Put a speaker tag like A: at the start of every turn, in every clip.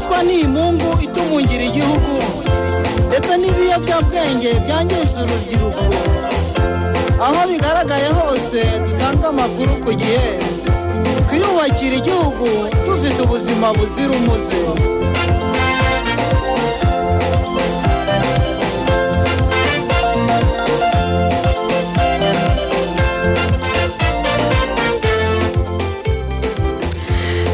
A: kuba n'imungu itungira igihugu ndetse n'ibiyobyabwenge byangiza urubyiruko aho bigaragaye hose dutanga amakuru ku gihe twiyubakira igihugu dufite ubuzima buzira umuze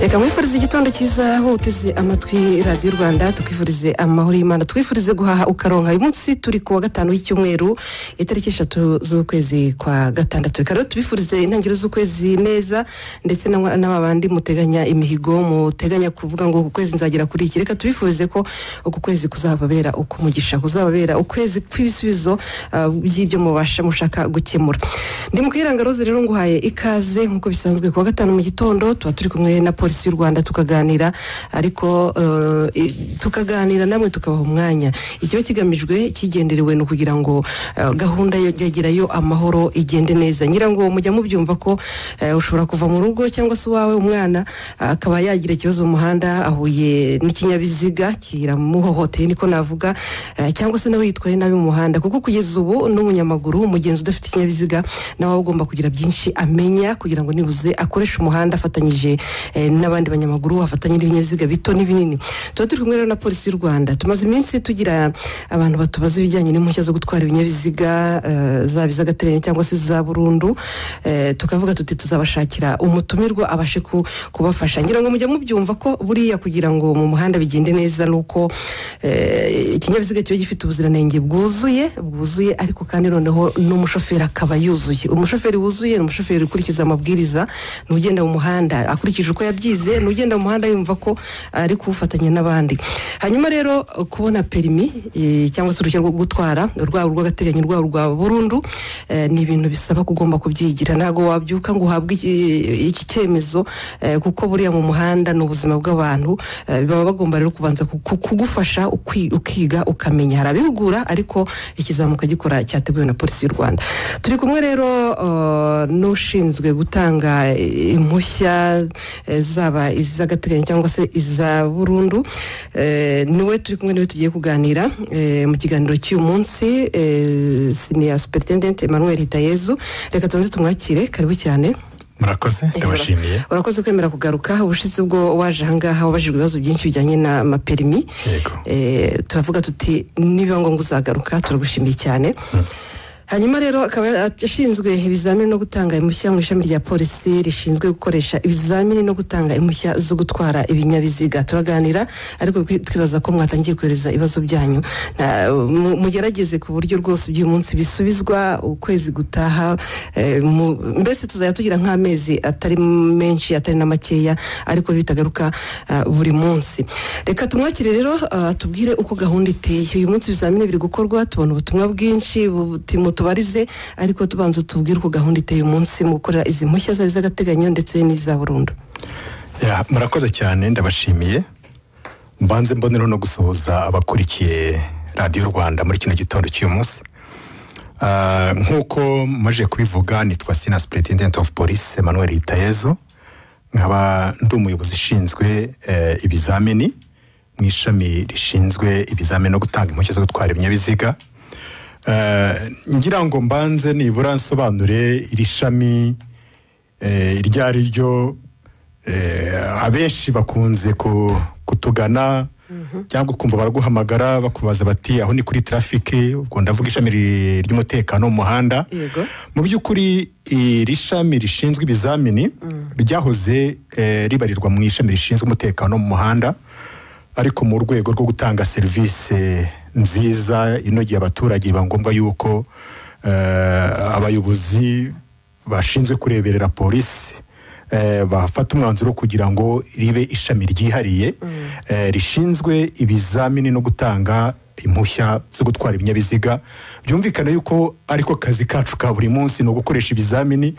B: reka mwifurize igitondo cyiza aho uteze amatwi radiyo rwanda tukwifurize amahoro y'imana twifurize guhaha ukaronka uyu munsi turi ku wa gatanu w'icyumweru itariki eshatu z'ukwezi kwa gatandatu reka rero tubifurize intangiriro z'ukwezi neza ndetse na- n'aba bandi muteganya imihigo muteganya kuvuga ngo uku kwezi nzagera kuri iki reka tubifurize ko uku kwezi kuzababera ukumugisha kuzababera ukwezi kw'ibisubizo ah, by'ibyo mubasha mushaka gukemura ndi mu kwiranga rose rero nguhaye ikaze nk'uko bisanzwe ku wa gatanu mu gitondo tuba turi kumwe na polisi y'u rwanda tukaganira ariko eh, i- tukaganira namwe tukabaha umwanya ikiba kigamijwe kigenderewe ni ukugira ngo eh, gahunda yo yagerayo amahoro igende neza nyirango mujya mubyumva ko eh, ushobora kuva mu rugo cyangwa se uwawe umwana ah, akaba yagira ikibazo mu muhanda ahuye n'ikinyabiziga kiramuhohoteye niko navuga eh, cyangwa se nawe yitwaye nabi mu muhanda kuko kugeza ubu n'umunyamaguru umugenzi udafite ikinyabiziga nawe aba agomba kugira byinshi amenya kugira ngo nibuze akoreshe umuhanda afatanyije eh, n'abandi banyamaguru afatanye n'ibinyabiziga bito n'ibinini tuba turi kumwe rero na polisi y'u rwanda tumaze iminsi tugira abantu batubaza ibijyanye n'impushya zo gutwara ibinyabiziga eh, zaba iz'agateganyo cyangwa se iza burundu eh, tukavuga tuti tuzabashakira umutumirwa abashe ku- kubafasha ngira ngo mujya mubyumva ko buriya kugira ngo mu muhanda bigende neza ni uko eh, ikinyabiziga kiba gifite ubuziranenge bwuzuye bwuzuye ariko kandi noneho n'umushoferi akaba yuzuye umushoferi wuzuye ni umushoferi ukurikiza amabwiriza ni ugenda mu muhanda akurikije uko yabyize ni ugenda mu muhanda yumva ko ari kuwufatanya n'abandi hanyuma rero kubona perimi eh, cyangwa se uruhushya rwo gutwara urwabo rw'agateganyo urwabo rwa burundu eh, ni ibintu bisaba ko ugomba kubyigira ntabwo wabyuka ngo uhabwe iki iki cyemezo eh, kuko buriya mu muhanda ni ubuzima bw'abantu eh, baba bagomba rero kubanza ku- ku- kugufasha ukwi- ukiga ukamenya hari abihugura ariko ikizamuka gikora cyateguwe na polisi y'u rwanda turi kumwe rero eh, n'ushinzwe gutanga eh, impushya eh, zaba iz'agateganyo cyangwa se iza burundu eh, niwe turi kumwe niwe tugiye kuganira eh, mu kiganiro cy'uyu munsi eh, siniya superintendent emmanuel hitayezu reka tubanze tumwakire karibu cyane
C: murakoze ndabashimiye
B: urakoze kwemera kugaruka ubushize ubwo waje ahangaha wabajijwe ibibazo byinshi bijyanye n'amaperimi
C: Yego.
B: Eh, turavuga tuti nibiba ngombwa uzagaruka turagushimiye cyane hanyuma rero akaba ashinzwe ibizamini no gutanga impushya mu ishami rya polisi rishinzwe gukoresha ibizamini no gutanga impushya zo gutwara ibinyabiziga turaganira ariko twi- twibaza ko mwatangiye kohereza ibibazo byanyu Na- mu- mugerageze ku buryo rwose by'uyu munsi bisubizwa ukwezi gutaha eh, mu- mbese tuzajya tugira nk'amezi atari menshi atari na makeya ariko bitagaruka ah, buri munsi reka tumwakire rero ah, tubwire uko gahunda iteye uyu munsi ibizamini biri gukorwa tubona ubutumwa bwinshi buti mutubarize ariko tubanza tubwire uko gahunda iteye uyu munsi mu gukorera izi mpushya zari iz'agateganyo ndetse n'iza burundu
C: Ya, murakoze cyane ndabashimiye mbanze mbonereho no gusuhuza abakurikiye radiyo rwanda muri kino gitondo cy'uyu munsi Ah, nk'uko maje kubivuga nitwa sina superintendent of police emmanuel hitayezu nkaba ndi umuyobozi ushinzwe eh, ibizamini mu ishami rishinzwe ibizamini no gutanga impushya zo gutwara ibinyabiziga Eh, ngira ngo mbanze nibura nsobanure iri shami eh, iryo ari ryo eh, abenshi bakunze ku- kutugana cyangwa ukumva baraguhamagara bakubaza bati aho ni kuri trafike ubwo ndavuga ishami ri- ry'umutekano mu muhanda
B: Yego.
C: mu by'ukuri iri shami rishinzwe ibizamini ryahoze eh, ribarirwa mu ishami rishinzwe umutekano mu muhanda ariko mu rwego rwo gutanga serivisi nziza inogeye abaturage biba ngombwa yuko eh, abayobozi bashinzwe kureberera polisi eh, bafata umwanzuro wo kugira ngo ribe ishami ryihariye eh, rishinzwe ibizamini no gutanga impushya zo gutwara ibinyabiziga byumvikana yuko ariko kazi kacu ka buri munsi ni ugukoresha ibizamini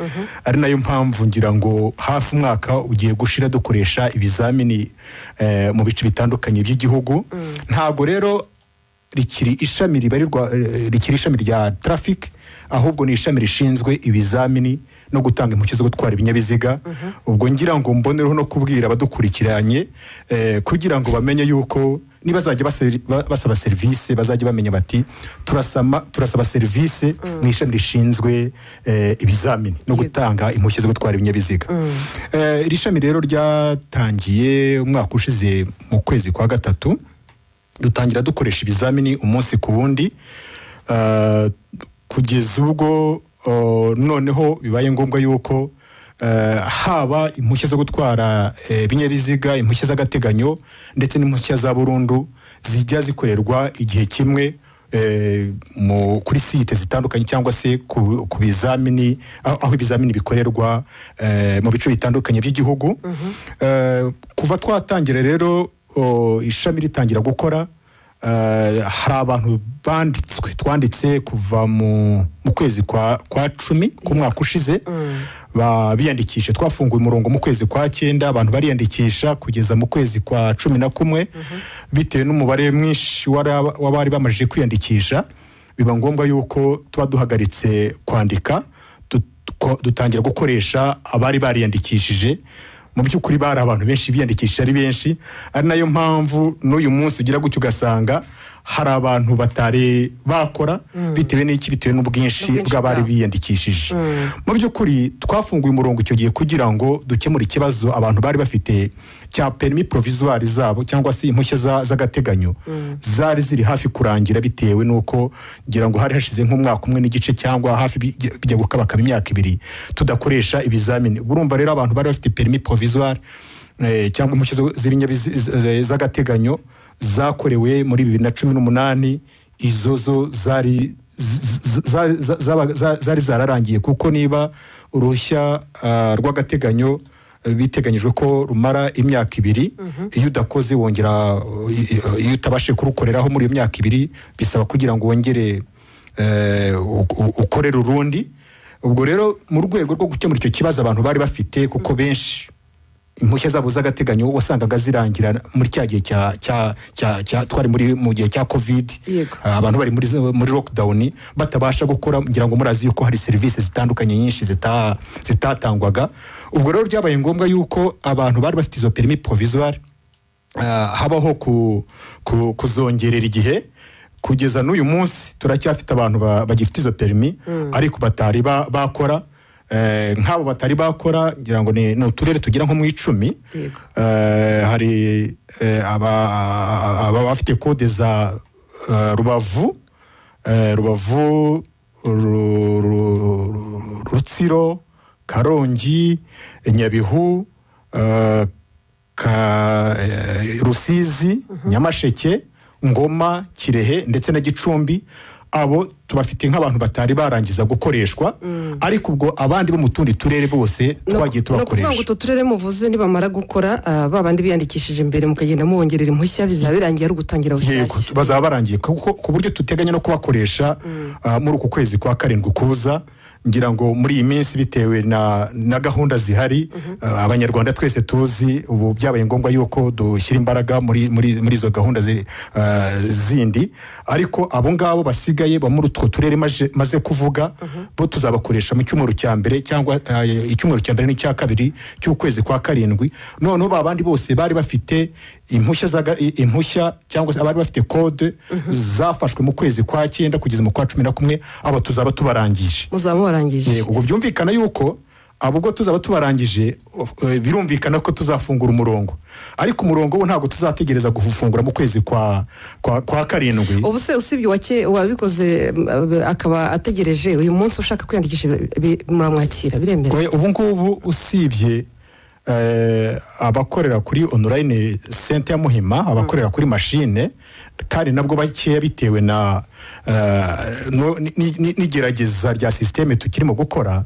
C: ari nayo mpamvu ngira ngo hafi umwaka ugiye gushira dukoresha ibizamini eh, mu bice bitandukanye by'igihugu ntabwo rero rikiri ishami ribarirwa eh, rikiri ishami rya traffic ahubwo ni ishami rishinzwe ibizamini no gutanga impushya zo gutwara ibinyabiziga ubwo ngira ngo mbonereho no kubwira abadukurikiranye eh, kugira ngo bamenye yuko nibazajya baseri- ba- basaba serivisi bazajya bamenya bati turasama- turasaba serivisi mu ishami rishinzwe eh, ibizamini no gutanga impushya zo gutwara ibinyabiziga Eh, iri shami rero ryatangiye umwaka ushize mu kwezi kwa gatatu dutangira dukoresha ibizamini umunsi ku wundi Ah, kugeza ubwo oh, noneho bibaye ngombwa yuko eh, haba impushya zo gutwara eh, ibinyabiziga impushya z'agateganyo ndetse n'impushya za burundu zijya zikorerwa igihe kimwe eh, mu- kuri site zitandukanye cyangwa se ku ku bizamini aho aho ibizamini bikorerwa eh, mu bice bitandukanye by'igihugu Eh, kuva twatangira rero oh, ishami ritangira gukora Eh, hari abantu banditswe twanditse kuva mu mu kwezi kwa kwa cumi k'umwaka ushize ba- biyandikisha twafunguye umurongo mu kwezi kwa cyenda abantu bariyandikisha kugeza mu kwezi kwa cumi na kumwe bitewe n'umubare mwinshi w'ara- w'abari bamajije kwiyandikisha biba ngombwa yuko tuba duhagaritse kwandika du- ko- dutangira gukoresha abari bariyandikishije mu by'ukuri bari abantu benshi biyandikisha ari benshi ari nayo mpamvu n'uyu munsi ugira gutya ugasanga hari abantu batari bakora bitewe n'iki bitewe n'ubwinshi
B: N'ubwinshi
C: bw'abari
B: bwabo.
C: biyandikishije mu by'ukuri twafunguye umurongo icyo gihe kugira ngo dukemure ikibazo abantu bari bafite cya perimi provisoire zabo cyangwa se impushya za- z'agateganyo zari ziri hafi kurangira bitewe n'uko ngira ngo hari hashize nk'umwaka umwe n'igice cyangwa hafi bijya bijya gukabakaba imyaka ibiri tudakoresha ibizamini urumva rero abantu bari bafite perimi provisoire eh, cyangwa impushya zo- z'ibinyabizi- z- z- z'agateganyo zakorewe muri bibiri na cumi n'umunani izo zo zari z- z- z- zaba- za- zari zararangiye kuko niba uruhushya ah, rw'agateganyo eh, biteganyijwe ko rumara imyaka ibiri iyo udakoze wongera eh, iyo utabashe kurukoreraho muri iyo myaka ibiri bisaba kugira ngo wongere eh, u- u- ukorere urundi ubwo rero mu rwego rwo gukemura icyo kibazo abantu bari bafite kuko benshi impushya zabo z'agateganyo wasangaga zirangira muri cya gihe cya cya cya cya twari muri mu gihe cya covid
B: Yego.
C: Ah, abantu bari muri muri lockdown batabasha gukora ngira ngo murazi yuko hari serivisi zitandukanye nyinshi zita- zitatangwaga ubwo rero byabaye ngombwa yuko abantu bari bafite izo perimi provisoire ah, habaho ku- ku- kuzongerera igihe kugeza n'uyu munsi turacyafite abantu ba- bagifite izo perimi ariko batari ba- bakora Eh, nk'abo batari bakora ngira ngo ni ni uturere tugera nko mu icumi
B: Yego.
C: Eh, hari eh, aba aba bafite kode za eh, rubavu eh, rubavu Ru- Ru- Ru- rutsiro karongi nyabihu eh, Ka- eh, rusizi nyamasheke ngoma kirehe ndetse na gicumbi abo tubafite nk'abantu batari barangiza gukoreshwa ariko ubwo abandi bo mu tundi turere bose
B: No-
C: twagiye
B: no ukuvuga ngo
C: tubakoresha
B: utu turere muvuze nibamara gukora ah, ba bandi biyandikishije imbere mukagenda mubongerera impushya bizaba birangiye ari ugutangira
C: yego
B: bushyashya
C: bazaba barangiye kuko ku buryo tuteganya no kubakoresha ah, muri uku kwezi kwa karindwi kuza ngira ngo muri iyi minsi bitewe na, na gahunda zihari ah, abanyarwanda twese tuzi ubu byabaye ngombwa yuko dushyira imbaraga muri, muri, muri izo gahunda zi- ah, zindi ariko abo ngabo basigaye ba muri utwo turere maje- maze kuvuga bo tuzabakoresha mu cyumweru cya mbere cyangwa ah, icyumweru cya mbere n'icya kabiri cy'ukwezi kwa karindwi noneho ba bandi bose bari bafite impushya zaga- i- impushya cyangwa se abari bafite kode zafashwe mu kwezi kwa cyenda kugeza mu kwa cumi na kumwe aba tuzaba tubarangije
B: muzaba mubarangije
C: ubwo byumvikana yuko abo ubwo tuzaba tubarangije eh, birumvikana ko tuzafungura umurongo ariko umurongo wo ntabwo tuzategereza gufungura mu kwezi kwa kwa, kwa karindwi
B: ubu se usibye uwake- uwabikoze mm, akaba ategereje uyu munsi ushaka kwiyandikisha bi- muramwakira biremewe
C: Oya, ubu ngubu usibye eh, abakorera kuri online sente ya muhima abakorera kuri mashine kandi nabwo bakeya bitewe na eh, no- ni- ni- ni- n'igerageza rya sisiteme tukirimo gukora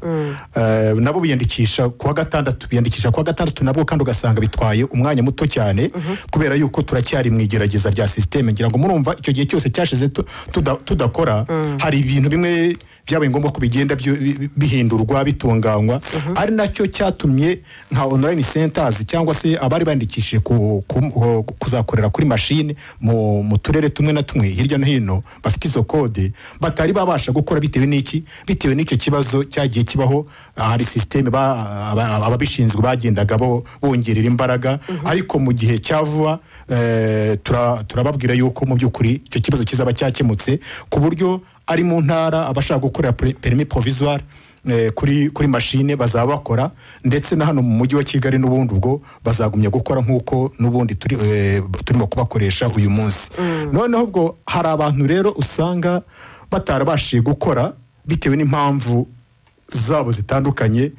C: eh, nabo biyandikisha kuwa gatandatu biyandikisha kuwa gatandatu nabwo kandi ugasanga bitwaye umwanya muto cyane kubera yuko turacyari mu igerageza rya sisiteme ngira ngo murumva icyo gihe cyose cyashize tu- tuda- tudakora hari ibintu bimwe byabaye ngombwa ko bigenda byo- bi- bi- bihindurwa bitunganywa ari nacyo cyatumye nka online centers cyangwa se abari bandikishije ku- ku- kuzakorera kuri mashine mu mu turere tumwe na tumwe hirya no hino bafite izo izo kode batari babasha gukora bitewe n'iki bitewe n'icyo kibazo cyagiye kibaho ah, hari sisiteme ba- aba- ababishinzwe bagendaga bo- bongerera imbaraga ariko mu gihe cya vuba eh, tura- turababwira yuko mu by'ukuri icyo kibazo kizaba cyakemutse ku buryo ari mu ntara abashaka gukorera pre- permis provisoire eh, kuri kuri mashine bazaba bakora ndetse na hano mu mujyi wa kigali n'ubundi ubwo bazagumya gukora nk'uko n'ubundi turi, eh, turimo kubakoresha uyu munsi noneho ubwo hari abantu rero usanga batarabashije gukora bitewe n'impamvu zabo zitandukanye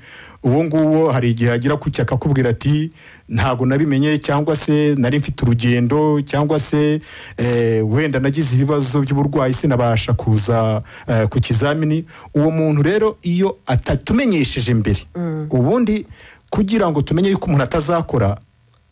C: uwo nguwo hari igihe agira gutya akakubwira ati ntabwo nabimenye cyangwa se nari mfite urugendo cyangwa se eh, wenda nagize ibibazo by'uburwayi sinabasha kuza eh, ku kizamini uwo muntu rero iyo atatumenyesheje mbere ubundi kugira ngo tumenye yuko umuntu atazakora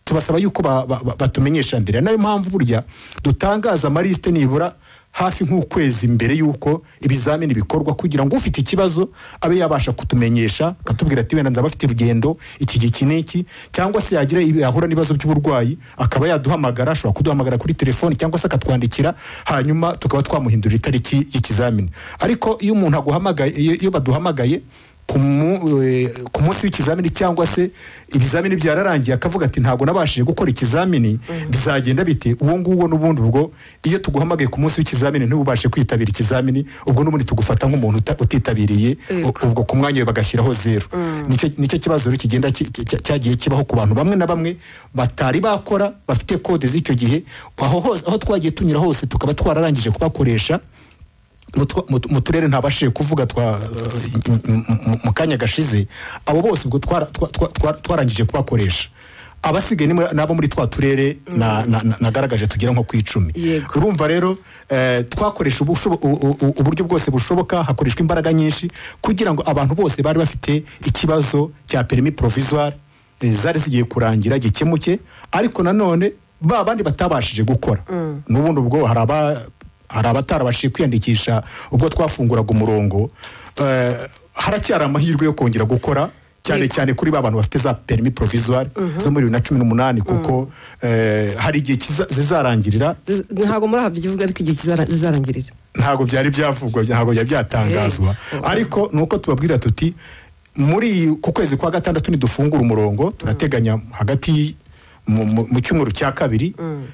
C: tubasaba yuko ba- ba- ba- batumenyesha mbere nayo mpamvu burya dutangaza amarisite nibura hafi nk'ukwezi mbere y'uko ibizamini bikorwa kugira ngo ufite ikibazo abe yabasha kutumenyesha akatubwira ati wenda nzaba afite urugendo iki gihe iki n'iki cyangwa se yagira ibi- yahura n'ibibazo by'uburwayi akaba yaduhamagara ashobora kuduhamagara kuri telefoni cyangwa se akatwandikira hanyuma tukaba twamuhindurira itariki y'ikizamini ariko iyo umuntu aguhamagaye iyo iyo baduhamagaye ku mu- eh, ku munsi w'ikizamini cyangwa se ibizamini byararangiye akavuga ati ntabwo nabashije gukora ikizamini bizagenda bite uwo nguwo n'ubundi ubwo iyo tuguhamagaye ku munsi w'ikizamini ntubashe kwitabira ikizamini ubwo n'ubundi tugufata nk'umuntu uta- utitabiriye u- ubwo ku mwanya we bagashyiraho zeru Nicyo- nicyo kibazo rero kigenda ki- ki- ki- cyagiye kibaho ku bantu bamwe na bamwe batari bakora bafite kode z'icyo gihe aho hose aho twagiye tunyura hose tukaba twararangije kubakoresha mu twa- mu- mu turere ntabashije kuvuga twa eh, mu- mu- mu kanya gashize abo bose ubwo twara- twa- twa- twa- twarangije kubakoresha abasigaye ni mwe- ni abo muri twa turere na- na- na- nagaragaje tugera nko ku icumi
B: Yego.
C: urumva rero eh, twakoresha ubushobo- u- u- u- uburyo bwose bushoboka hakoreshwa imbaraga nyinshi kugira ngo abantu bose bari bafite ikibazo cya perimi provisoire eh, zari zigiye kurangira gikemuke ariko nanone ba bandi batabashije gukora n'ubundi ubwo hari aba- hari abatarabashije kwiyandikisha ubwo twafunguraga umurongo eh, haracyari amahirwe yo kongera gukora cyane
B: Yego.
C: cyane kuri ba bantu bafite za perimi provisoire zo muri bibiri na cumi n'umunani kuko eh, hari igihe kiza- zizarangirira
B: Z- ntabwo muri aha bivuga ariko igihe kizara- zizarangirira
C: ntabwo byari byavugwa ntabwo byari byatangazwa ariko ni uko tubabwira tuti muri iyi- ku kwezi kwa gatandatu nidufungura umurongo turateganya hagati y- mu- mu mu cyumweru cya kabiri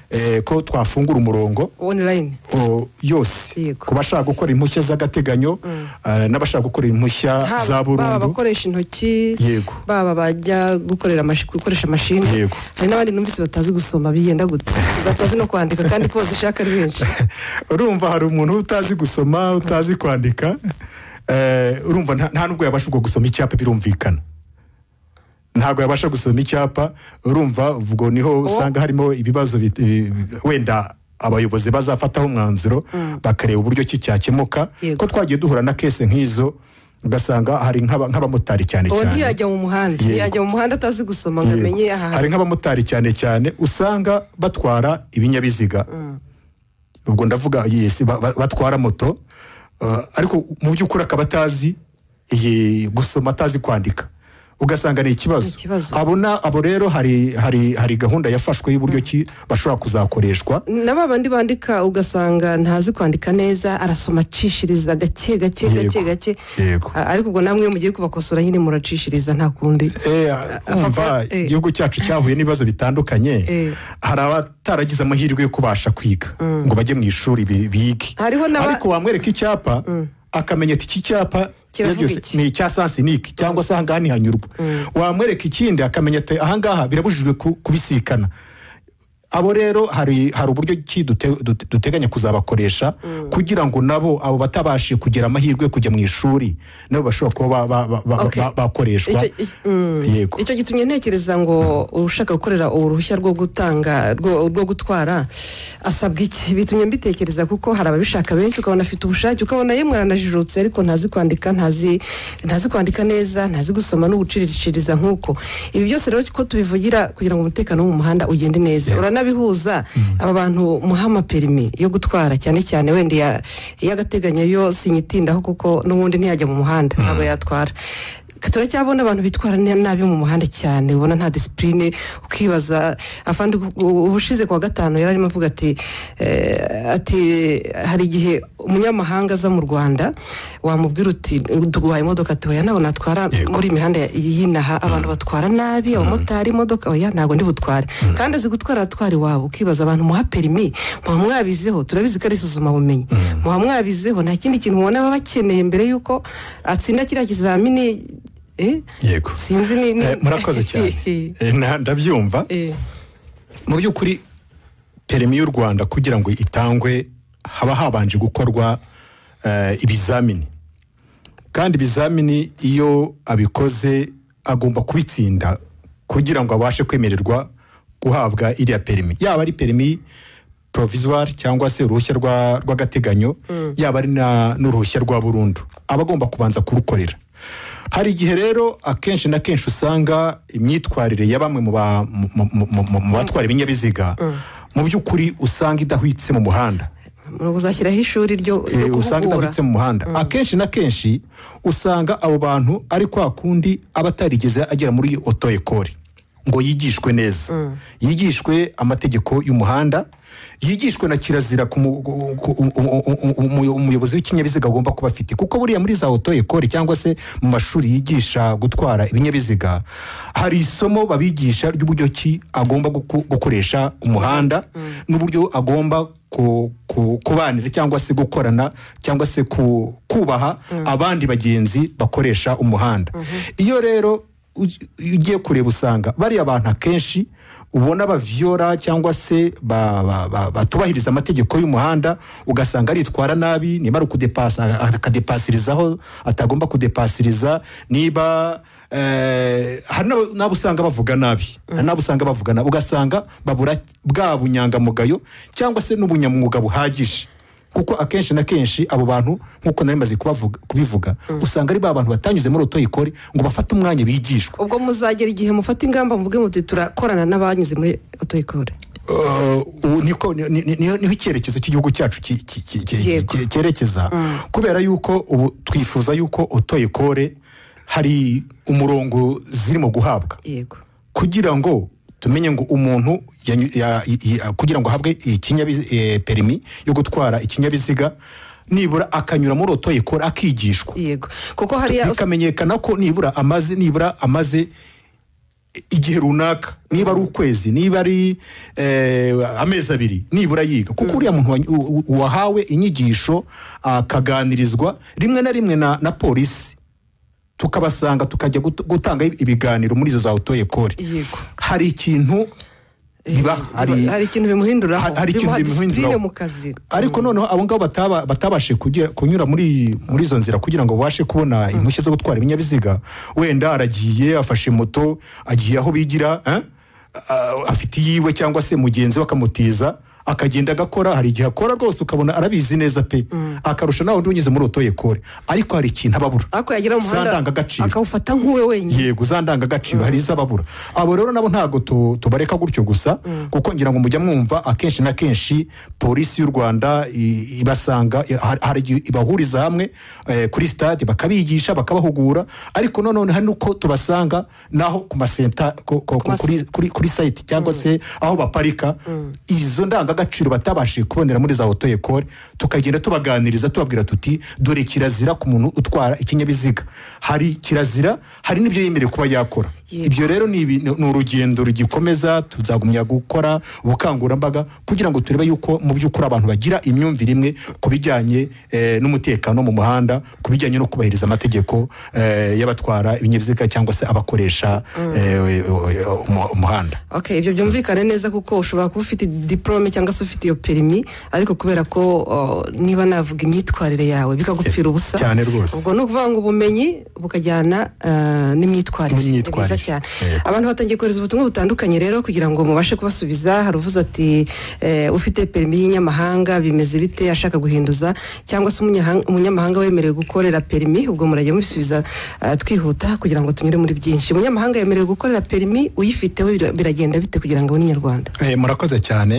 C: eh, ko twafungura umurongo
B: online
C: o, yose
B: Yego.
C: ku bashaka gukora impushya z'agateganyo eh, n'abashaka gukora impushya
B: Haba- baba
C: za burundu
B: abakoresha intoki
C: Yego.
B: baba bajya gukorera amashi- gukoresha mashini
C: Yego.
B: hari n'abandi numvise batazi gusoma biyenda gute batazi no kwandika kandi ko bazishaka ari benshi
C: urumva hari umuntu utazi gusoma utazi kwandika eh, urumva nta- nta nubwo yabasha ubwo gusoma icyapa birumvikana ntabwo yabasha gusoma icyapa urumva ubwo niho usanga harimo ibibazo bit- ibi- wenda abayobozi bazafataho umwanzuro bakareba uburyo ki cyakemuka
B: Yego.
C: ko twagiye duhura na kese nk'izo ugasanga hari nk'aba- nk'abamotari cyane
B: uwo
C: cyane
B: ntiyajya mu muhanda
C: Yego.
B: ntiyajya mu muhanda atazi gusoma ngo
C: Yego.
B: amenye aha
C: hari nk'abamotari cyane cyane usanga batwara ibinyabiziga ubwo ndavuga yes ba- ba- batwara moto uh, ariko mu by'ukuri akaba atazi iyi gusoma atazi kwandika ugasanga ni ikibazo
B: Ni ikibazo.
C: abo na- abo rero hari hari hari gahunda yafashwe y'uburyo ki bashobora kuzakoreshwa
B: na ba bandi bandika ugasanga ntazi kwandika neza arasoma acishiriza gake gake
C: Yego.
B: gake gake
C: Yego.
B: A- ariko ubwo namwe iyo mugiye kubakosora nyine muracishiriza nta kundi
C: Eh, umva
B: eh.
C: igihugu cyacu cyahuye n'ibibazo bitandukanye
B: Eh.
C: hari abataragize amahirwe yo kubasha kwiga ngo bajye mu ishuri bi- bige
B: Hariho n'aba-
C: ariko wamwereka icyapa akamenya ati iki cyapa
B: Kiravuga
C: byose
B: iki?"
C: ni icya sansinike cyangwa se ahangaha ntihanyurwa wamwereka ikindi akamenya ati ahangaha birabujijwe ku- kubisikana abo rero hari hari uburyo ki dute- dute- duteganya kuzabakoresha kugira ngo nabo abo batabashije kugira amahirwe yo kujya mu ishuri nabo bashobora kuba ba- ba- ba- ba-
B: Okay.
C: ba- bakoreshwa
B: Icyo- i- mm.
C: yego
B: icyo gitumye ntekereza ngo ushaka gukorera uruhushya rwo gutanga rwo rwo gutwara asabwa iki bitumye mbitekereza kuko hari ababishaka benshi ukabona afite ubushake ukabona ye mwaranajijutse ariko ntazi kwandika ntazi ntazi kwandika neza ntazi gusoma no guciriciriza nk'uko ibi byose rero ko tubivugira kugira ngo umutekano wo mu muhanda ugende neza uranabihuza aba bantu muha amaperimi yo gutwara cyane cyane wenda iya- iy'agateganyo yo sinyitindaho kuko n'ubundi ntiyajya mu muhanda ntabwo yatwara turacyabona abantu bitwara ne- nabi mu muhanda cyane ubona nta disipurine ukibaza afande ubushize kuwa gatanu yari arimo avuga ati eh, ati hari igihe umunyamahanga aza mu rwanda wamubwira uti duguhaye imodoka ati oya ntabwo natwara
C: Yego.
B: muri iyi mihanda y'inaha abantu batwara nabi abamotari imodoka oya ntabwo ndibutware kandi azi gutwara aratwara iwabo ukibaza abantu muha perimi muba mwabizeho turabizi ko ari isuzumabumenyi muba mwabizeho nta kindi kintu mubona baba bakeneye mbere y'uko atsinda kiriya kizamini eh?
C: yego
B: sinzi ni ni-
C: Eh, murakoze cyane Eh, na- ndabyumva
B: Eh,
C: mu by'ukuri perimi y'u rwanda kugira ngo itangwe haba habanje gukorwa eh, ibizamini kandi ibizamini iyo abikoze agomba kubitsinda kugira ngo abashe kwemererwa guhabwa iriya perimi yaba ari perimi provisoire cyangwa se uruhushya rwa- rw'agateganyo yaba ari na- n'uruhushya rwa burundu aba agomba kubanza kurukorera hari igihe rero akenshi na kenshi usanga imyitwarire ya bamwe mu ba- mu- mu- mu- mu- mu batwara ibinyabiziga mu by'ukuri usanga idahwitse mu muhanda
B: uzashyiraho ishuri ryo
C: Eh,
B: ryo
C: usanga
B: guhugura
C: idahwitse mu muhanda akenshi na kenshi usanga abo bantu ari kwa kundi aba atarigeze agera muri oto ekori ngo yigishwe neza yigishwe amategeko y'umuhanda yigishwe na kirazira ku mu- ku- ku- umu- umu- umu- umuyobozi w'ikinyabiziga agomba kuba afite kuko buriya muri za oto ekori cyangwa se mu mashuri yigisha gutwara ibinyabiziga hari isomo babigisha ry'uburyo ki agomba guku- gukoresha umuhanda n'uburyo agomba ku- ku- kubanira cyangwa se gukorana cyangwa se ku- kubaha abandi bagenzi bakoresha umuhanda iyo rero uj- ugiye kureba usanga bariya abantu akenshi ubona bavyora cyangwa se ba- ba- ba- batubahiriza amategeko y'umuhanda ugasanga aritwara nabi nimara kudepasa akadepasirizaho atagomba kudepasiriza niba eh, hari n'abo- n'abo usanga bavuga nabi hari n'abo usanga bavuga nabi ugasanga babura bwa bunyangamugayo cyangwa se n'ubunyamwuga buhagije kuko akenshi na kenshi abo bantu nk'uko nari maze kubavuga- kubivuga usanga ari ba bantu batanyuze muri otoyikori ngo bafate umwanya bigishwe
B: ubwo muzagera igihe mufata ingamba muvuge muti turakorana n'abanyuze muri otoyikore
C: ubu niko ni- ni- ni- niho niho icyerekezo cy'igihugu cyacu ki- ki- ki- ki-
B: Yego.
C: ki- cyerekeza kubera yuko ubu twifuza yuko otoyikore hari umurongo zirimo guhabwa
B: yego
C: kugira ngo tumenye ngo umuntu yanyu- ya- i- i- kugira ngo ahabwe ikinyabizi- eh, perimi yo gutwara ikinyabiziga nibura akanyura muri otoyikori akigishwa
B: yego kuko hariya
C: bikamenyekana ko nibura amaze nibura amaze igihe runaka niba ari ukwezi niba ari eh, amezi abiri nibura yiga kuko uriya muntu wa- u- u- wahawe inyigisho akaganirizwa rimwe na rimwe na, na polisi tukabasanga tukajya gut- gutanga ibiganiro muri izo za otoyekori
B: Yego.
C: hari ikintu biba hari,
B: hari ikintu bimuhinduraho
C: Ha- hari ikintu
B: bimuha
C: bimuhinduraho.
B: disipurine mu kazi
C: ariko noneho abo ngabo bataba- batabashe kugira- kunyura muri muri izo nzira kugira ngo babashe kubona impushya zo gutwara ibinyabiziga wenda aragiye afashe moto agiye aho bigira eh? A- afite iyiwe cyangwa se mugenzi we akamutiza akagenda agakora hari igihe akora rwose ukabona arabizi neza pe akarusha nawe undi unyuze muri otoyekore ariko hari ikintu aba abura
B: ariko yagira mu
C: za
B: muhanda
C: ndangagaciro
B: akawufata nk'uwe wenyine
C: yego za ndangagaciro hari iz'ababura abo rero nabo ntabwo tu- tubareka gutyo gusa kuko ngira ngo mujya mwumva akenshi na kenshi polisi y'u rwanda i- ibasanga i- har- hari igihe ibahuriza hamwe eh, kuri stade bakabigisha bakabahugura ariko nanone hari n'uko tubasanga naho ku masenta ku- ku- ku- kuri- kuri kuri sayiti cyangwa se aho baparika izo ndangagaciro batabashije kubonera muri za otoyekore tukagenda tubaganiriza tubabwira tuti dore kirazira ku muntu utwara ikinyabiziga hari kirazira hari n'ibyo yemerewe kuba yakora
B: Yego.
C: ibyo rero ni ibi- ni urugendo rugikomeza tuzagumya gukora ubukangurambaga kugira ngo turebe yuko mu by'ukuri abantu bagira imyumvire imwe ku bijyanye eh, n'umutekano mu muhanda ku bijyanye no kubahiriza amategeko eh, y'abatwara ibinyabiziga cyangwa se abakoresha eh, umu- umuhanda
B: Okay, ibyo byumvikane neza kuko ushobora kuba ufite diplome cyangwa se ufite iyo perimi ariko kubera ko uh, niba navuga imyitwarire yawe bikagupfira ubusa
C: Cyane rwose.
B: ubwo ni ukuvuga ngo ubumenyi bukajyana uh, n'imyitwarire Ni
C: N'imyitwarire.
B: byiza cyane
C: Yego.
B: abantu batangiye kohereza ubutumwa butandukanye rero kugira ngo mubashe kubasubiza hari uvuze ati eh, ufite perimi y'inyamahanga bimeze bite ashaka guhinduza cyangwa se umunyahang- umunyamahanga wemerewe gukorera perimi ubwo murajya mubisubiza eh, twihuta kugira ngo tunyure muri byinshi umunyamahanga yemerewe gukorera perimi uyifiteho bira- biragenda bite kugira ngo abone inyarwanda
C: Eh, murakoze cyane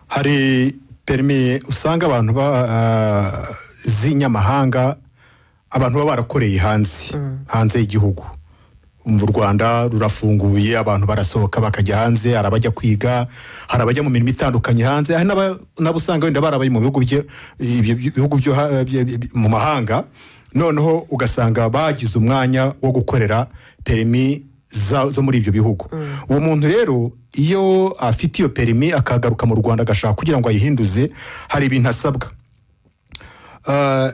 C: hari perimi usanga abantu ba- ah, z'inyamahanga abantu baba barakoreye hanze hanze y'igihugu umva u rwanda rurafunguye abantu barasohoka bakajya hanze hari abajya kwiga hari abajya mu mirimo itandukanye hanze hari n'aba- n'abo usanga wenda barabaye mu bihugu bye- ibyo- ibyo- ibihugu byo ha- bye- bye- mu mahanga noneho ugasanga bagize umwanya wo gukorera perimi za- zo muri ibyo bihugu uwo muntu rero iyo afite iyo perimi akagaruka mu rwanda agashaka kugira ngo ayihinduze hari ibintu asabwa Ah,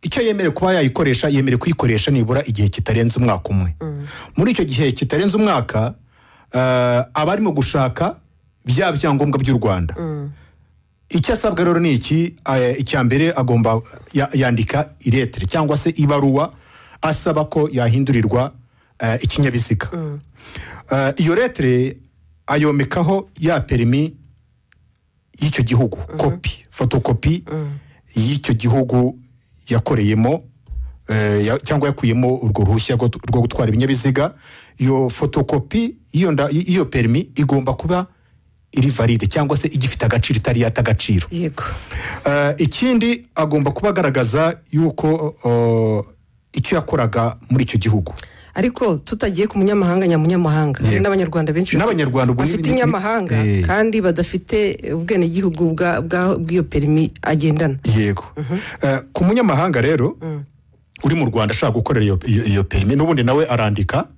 C: icyo yemerewe kuba yayikoresha yemerewe kuyikoresha nibura igihe kitarenze umwaka umwe muri icyo gihe kitarenze umwaka ah, aba arimo gushaka bya byangombwa by'u rwanda icyo asabwa rero ni iki eh, icya mbere agomba ya- yandika iretere cyangwa se ibaruwa asaba ko yahindurirwa eh, ikinyabiziga Eh, iyo retere ayomekaho ya perimi y'icyo gihugu kopi fotokopi y'icyo gihugu yakoreyemo eh, ya- cyangwa yakuyemo urwo ruhushya rwo rwo gutwara ibinyabiziga iyo fotokopi y'iyo nda- y'iyo perimi igomba kuba iri valide cyangwa se igifite agaciro itari yata agaciro
B: yego
C: Eh, ikindi agomba kuba agaragaza yuko eh, icyo yakoraga muri icyo gihugu
B: ariko tutagiye ku munyamahanga nyamunyamahanga hari
C: Yego.
B: n'abanyarwanda benshi
C: N'abanyarwanda ubu ni-
B: bafite
C: ni- ni-
B: inyamahanga
C: Eh.
B: kandi badafite ubwenegihugu bwa- bwa- bw'iyo perimi agendana
C: yego Eh, ku munyamahanga rero uri mu rwanda ashaka gukorera iyo- iyo iyo perimi n'ubundi nawe arandika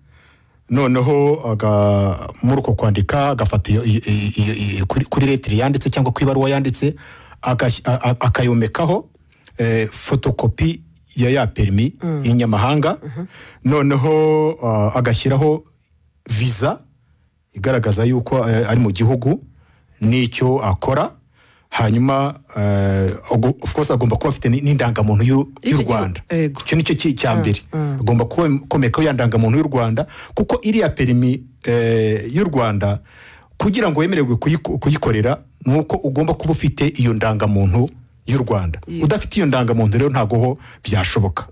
C: noneho aga- muri uko kwandika agafata iyo- iyo- iyo- iyo- iyo- kuri- kuri letiri yanditse cyangwa ku ibaruwa yanditse agas- a- a- akayomekaho eh, fotokopi ya ya perimi y'inyamahanga noneho ah, agashyiraho viza igaragaza yuko eh, ari mu gihugu n'icyo akora hanyuma eh, ago- of course agomba kuba afite ni- n'indangamuntu y'u- y'u
B: Y'icyo
C: rwanda
B: gihugu, yego.
C: icyo nicyo ki- cya mbere agomba kuba- komekaho ya ndangamuntu y'u rwanda kuko iriya perimi eh, y'u rwanda kugira ngo wemererwe kuyiko- kuyikorera ni uko ugomba kuba ufite iyo ndangamuntu y'u rwanda udafite iyo ndangamuntu rero ntabwo ho byashoboka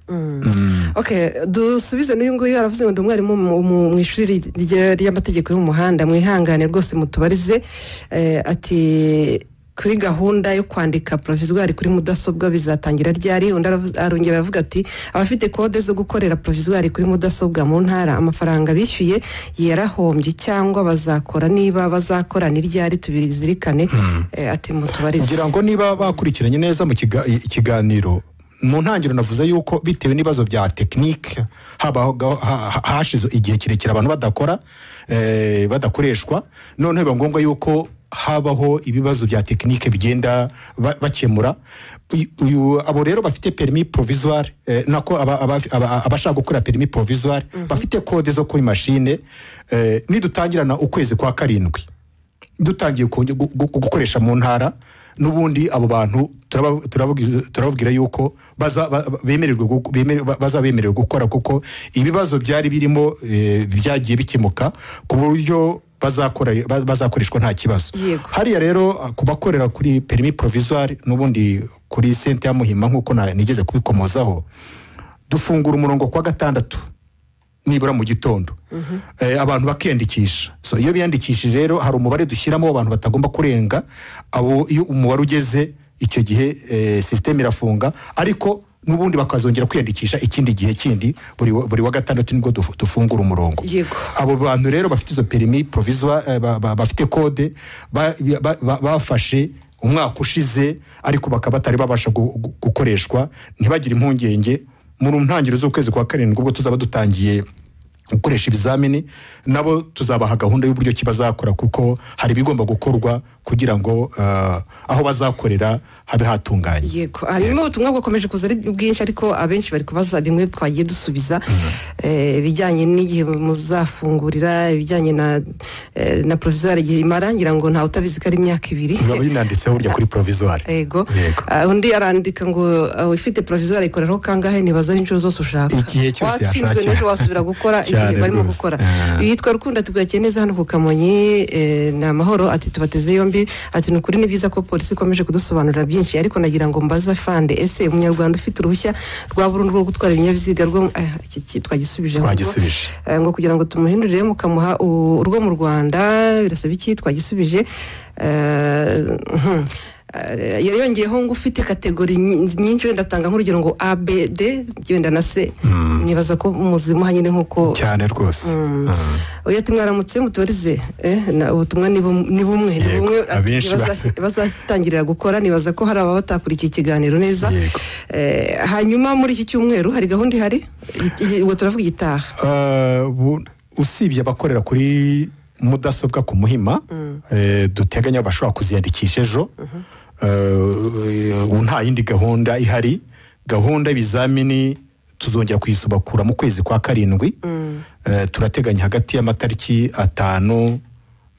B: ok dusubize n'uyu nguyu aravuze ngo ndi umwarimu mu- mu- mu ishuri ry- ry'amategeko yo mu muhanda mwihangane rwose mutubarize eh, ati kuri gahunda yo kwandika provizwari kuri mudasobwa bizatangira ryari undi aravuze- arongera aravuga ati abafite kode zo gukorera provizwari kuri mudasobwa mu ntara amafaranga bishyuye yarahombye cyangwa bazakora niba bazakora ni ryari tubizirikane Eh, ati mutubarize
C: kugira ngo niba bakurikiranye neza mu kiga- ikiganiro mu ntangiriro navuze yuko bitewe n'ibibazo bya tekinike habaho ha- ha- hashize igihe kirekire abantu badakora eh, badakoreshwa noneho biba ngombwa yuko habaho ibibazo bya tekinike bigenda ba- bakemura Uyu- uyu abo rero bafite perimi provisoire eh, nako aba- aba- aba- abashaka gukora perimi provisoire bafite kode zo kuri mashine eh, nidutangirana ukwezi kwa karindwi dutangiye konge- gu- gu- gukoresha mu ntara n'ubundi abo bantu turaba- turabagize- turababwira yuko baza ba- ba- bemererwe gu- bemere- ba- baza bemerewe gukora kuko ibibazo byari birimo eh, byagiye bikemuka ku buryo bazakora- ba- bazakoreshwa nta kibazo
B: Yego.
C: hariya rero ah, ku bakorera kuri perimi provisoire n'ubundi kuri sente ya muhima nk'uko na- nigeze kubikomozaho dufungura umurongo kwa gatandatu nibura mu gitondo Eh, abantu bakiyandikisha so iyo biyandikishije rero hari umubare dushyiramo abantu batagomba kurenga abo iyo umubare ugeze icyo gihe eh, sisiteme irafunga ariko n'ubundi bakazongera kwiyandikisha ikindi gihe kindi buri wa- buri wa gatandatu nibwo duf- dufungura umurongo
B: Yego.
C: abo bantu rero bafite izo perimi provisoire eh, ba- ba- bafite kode ba- ba- ba- bafashe umwaka ushize ariko bakaba batari babasha gu- gu- gukoreshwa ntibagire impungenge mu ntangiriro z'ukwezi kwa karindwi ubwo tuzaba dutangiye gukoresha ibizamini nabo tuzabaha gahunda y'uburyo ki bazakora kuko hari ibigomba gukorwa kugira ngo eh, aho bazakorera habe hatunganye
B: yego hanyuma ubutumwa bwakomeje kuza ari bwinshi ariko abenshi bari kubaza bimwe twagiye dusubiza eh, ibijyanye n'igihe muzafungurira ibijyanye na eh, na provizwari igihe imara ngira ngo ntawe utabizi ko ari imyaka ibiri
C: biba binanditseho burya kuri provisoire
B: yego
C: Yego.
B: Ah, undi arandika ngo ah, ufite provizwari ikoreraho kangahe nibaza inshuro zose ushaka
C: Igihe cyose
B: watsinzwe
C: yashaka.
B: n'ejo wasubira gukora igihe
C: Cyane
B: barimo
C: rwose.
B: gukora
C: Ah.
B: yitwa rukundo tugakiye neza hano ku kamonyi eh, ni amahoro ati tubateze yombi ati ni ukuri ni byiza ko polisi ikomeje kudusobanurira byinshi ariko nagira ngo mbaza fande ese umunyarwanda ufite uruhushya rwa burundu rwo gutwara ibinyabiziga rwo eh, iki- iki twagisubije ahubwo.
C: Twagisubije.
B: Eh, ngo kugira ngo tumuhindurire mukamuha u- urwo mu rwanda birasaba iki twagisubije Eh, hmm. Eh, yongeyeho ngo ufite kategori nyi- nyinshi wenda atanga nk'urugero ngo abd wenda na c nibaza ko muzimuha nyine nk'uko
C: cyane rwose Mm.
B: oya ati mwaramutse mutubarize eh, na- ubutumwa ni bum- ni bumwe ni
C: Yego,
B: bumwe ati
C: abenshi ba-
B: baza- bazatangirira gukora nibaza ko hari ababa batakurikiye ikiganiro neza
C: Yego.
B: Eh, hanyuma muri iki cyumweru hari gahunda ihari I- i- ubwo turavuga igitaha
C: Eh, bu- usibye abakorera kuri mudasobwa ku muhima eh, duteganya bashobora kuziyandikisha ejo Eh, ubu nta yindi gahunda ihari gahunda y'ibizamini tuzongera kuyisubakura mu kwezi kwa karindwi Eh, turateganya hagati y'amatariki atanu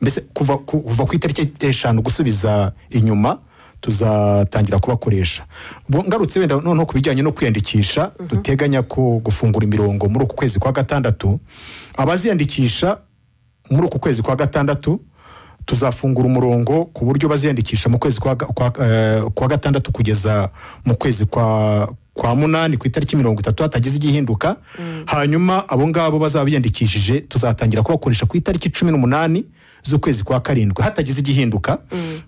C: mbese kuva ku- kuva ku itariki eshanu gusubiza inyuma tuzatangira kubakoresha Ubwo ngarutse wenda noneho ku bijyanye no kwiyandikisha duteganya ko gufungura imirongo muri uku kwezi kwa gatandatu abaziyandikisha muri uku kwezi kwa gatandatu tuzafungura umurongo ku buryo baziyandikisha mu kwezi kwa, ga- kwa, eh, kwa gatandatu kugeza mu kwezi kwa kwa munani ku itariki mirongo itatu hatagize igihinduka hanyuma abo ngabo bazaba biyandikishije tuzatangira kubakoresha ku itariki cumi n'umunani z'ukwezi kwa karindwi hatagize igihinduka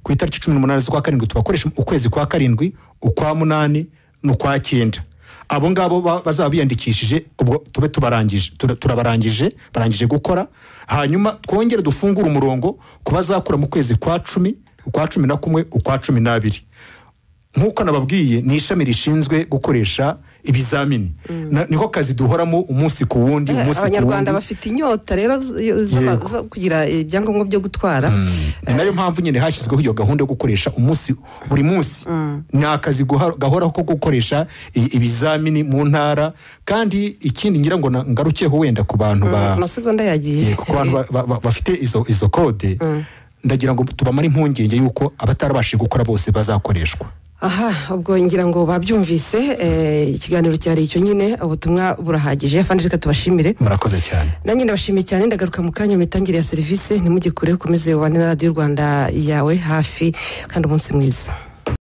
C: ku itariki cumi n'umunani z'ukwa karindwi tubakoresha ukwezi kwa karindwi ukwa munani n'ukwa cyenda abo ngabo ba- bazaba biyandikishije ubwo tube tubarangije tura- turabarangije barangije gukora hanyuma twongere dufungure umurongo ku bazakora mu kwezi kwa cumi ukwa cumi na kumwe ukwa cumi n'abiri nk'uko nababwiye ni ishami rishinzwe gukoresha ibizamini Na- niko kazi duhoramo umunsi ku wundi
B: Eh,
C: umunsi ku wundi
B: abanyarwanda bafite inyota rero z- z'ama-
C: Yego.
B: zo kugira ibyangombwa byo gutwara
C: ni nayo mpamvu nyine hashyizweho iyo gahunda yo gukoresha umunsi buri munsi ni akazi guha- gahoraho ko gukoresha i- ibizamini mu ntara kandi ikindi ngira ngo na- ngarukeho wenda ku bantu ba
B: amasegonda yagiye
C: ku bantu ba- ba- ba- bafite izo izo kode ndagira ngo tubamare impungenge y'uko abatarabashije gukora bose bazakoreshwa
B: aha ubwo ngira ngo babyumvise eh, ikiganiro cyari icyo nyine ubutumwa burahagije kandi reka tubashimire
C: murakoze cyane
B: nanjye ndabashimiye cyane ndagaruka mu kanya mu mitangire ya serivisi ntimugikure ukomeze ubane na radiyo rwanda yawe hafi kandi umunsi mwiza